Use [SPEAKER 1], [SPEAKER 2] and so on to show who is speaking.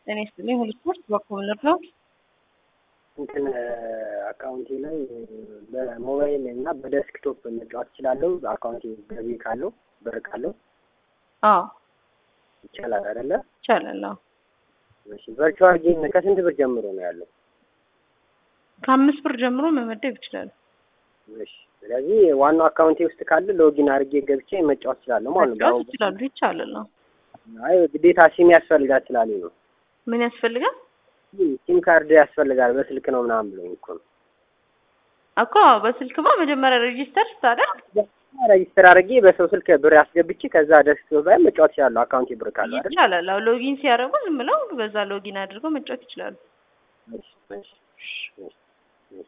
[SPEAKER 1] ጤና ይስጥልኝ። ሁሉ ስፖርት በኮምነር ነው።
[SPEAKER 2] እንትን አካውንቴ ላይ በሞባይል እና በደስክቶፕ መጫወት እችላለሁ። አካውንቴ ገቢ ካለው ብር ካለው
[SPEAKER 1] አዎ
[SPEAKER 2] ይቻላል አይደለ?
[SPEAKER 1] ይቻላል። አዎ
[SPEAKER 2] እሺ ቨርቹዋል ጌም ከስንት ብር ጀምሮ ነው ያለው?
[SPEAKER 1] ከአምስት ብር ጀምሮ መመደብ ይችላሉ።
[SPEAKER 2] እሺ ስለዚህ ዋናው አካውንቴ ውስጥ ካለ ሎጊን አድርጌ ገብቼ መጫወት እችላለሁ ማለት ነው።
[SPEAKER 1] መጫወት ይችላሉ። ይቻላል። አዎ
[SPEAKER 2] አይ ግዴታ ሲም ያስፈልጋል ስላለኝ ነው።
[SPEAKER 1] ምን ያስፈልጋል?
[SPEAKER 2] ሲም ካርድ ያስፈልጋል በስልክ ነው ምናምን ብሎኝ እኮ ነው።
[SPEAKER 1] እኮ በስልክማ መጀመሪያ ሬጂስተር ስታደርግ
[SPEAKER 2] ረጅስተር አድርጌ በሰው ስልክ ብር አስገብቼ ከዛ ደስክቶፕ ላይ መጫወት እችላለሁ። አካውንቴ ብር ካለ አይደል?
[SPEAKER 1] ይቻላል። አዎ ሎጊን ሲያደርጉ ዝም ብለው በዛ ሎጊን አድርገው መጫወት ይችላሉ።
[SPEAKER 2] እሺ እሺ እሺ